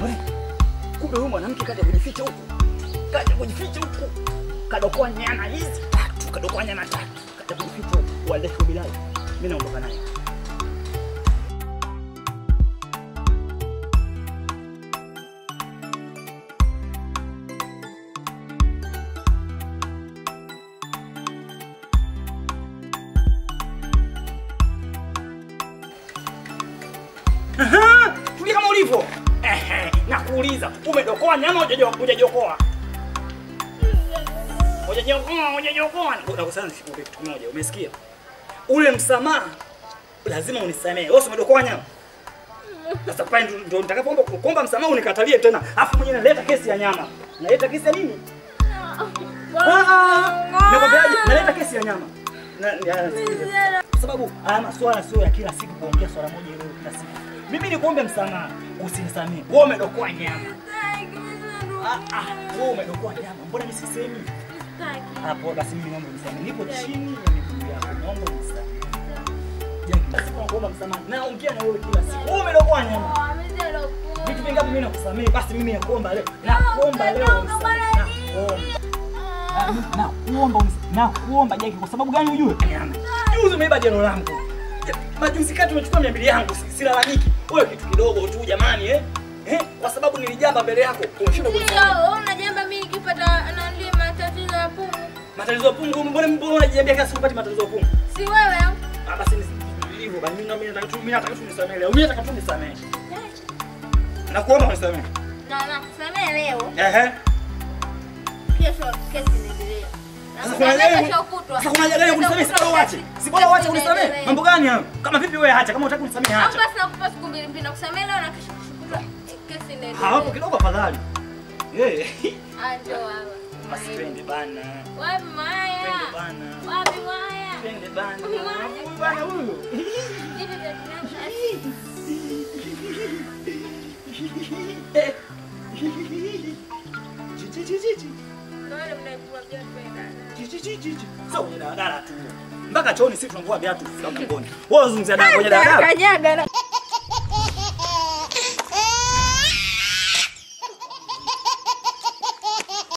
We, kumbe huyu mwanamke kaja kujificha huku, kaja kujificha huku, kadokoa nyama hizi tatu, kadokoa nyama tatu, kaja kujificha huku. Wallahi bilahi, mimi naondoka naye. Aha, Tulia kama ulivyo. Ehe, nakuuliza, umedokoa nyama hujajo- hujajokoa? Hujajokoa, hujajokoa. Nakusana nikupe kitu kimoja, umesikia? Ule msamaha lazima unisamehe. Wewe si umedokoa nyama? Sasa pale ndo- ndo nitakapoomba kuomba msamaha unikatalie tena. Alafu mwenyewe naleta kesi ya nyama. Naleta kesi ya nini? Ah, ah. Nakwambiaje? Naleta kesi ya nyama. Na, ya, sikiliza. Kwa sababu haya maswala sio ya kila siku kuongea swala moja hilo kila siku. Mimi nikuombe msamaha, usinisamee. Wewe umedokoa nyama. Ah ah, wewe umedokoa nyama. Mbona mimi sisemi? Hapo basi mimi naomba unisamehe. Niko chini ya miguu yako. Naomba unisamehe. Jaki, basi naomba msamaha. Naongea na wewe kila siku. Wewe umedokoa nyama. Vitu vingapi mimi nakusamehe? Basi mimi nakuomba leo. Nakuomba leo unisamehe. Nakuomba. Nakuomba unisamehe. Nakuomba Jaki, kwa sababu gani ujue? Juzi umeiba jeno langu. Majuzi kati umechukua mia mbili yangu, si- silalamiki. Wewe kitu kidogo tu jamani eh? Eh? Kwa sababu nilijamba mbele yako. Umeshinda kunisamehe. unajamba mimi nikipata nandi matatizo ya pumu Matatizo ya pungu, mbona mbona unajiambia kila siku upati matatizo ya pungu? si wewe Ah, basi ni hivyo basi mimi na mimi nataka tu mimi nataka tu nisamehe leo. Mimi nataka tu nisamehe. Nakuomba unisamehe. na nakusamea leo Ehe. kesho kesi inaendelea Sasa kuna gani? kesho kutwa Sasa kuna gani kunisamehe? Si bora uache. Si bora uache unisamehe. Mambo gani hayo? Kama vipi wewe acha, kama unataka unisamehe au acha. basi nakupa siku mbili mbili nakusamea leo na kesho kushukuru kesi inaendelea Hapo kidogo afadhali. Eh. Ah, njoo hapa Basi twende bana. wapi Twende maya bana. wapi maya Twende bana. Huyu bana huyu. vitu vya kinasa Eh. Jiji jiji jiji. wale mnaikuwa viatu vya Jiji jiji jiji. Sio kwenye daladala tu. Mpaka chooni sisi tunavua viatu kufika mlangoni. Wewe unazungumzia daladala kwenye daladala? kanyaga na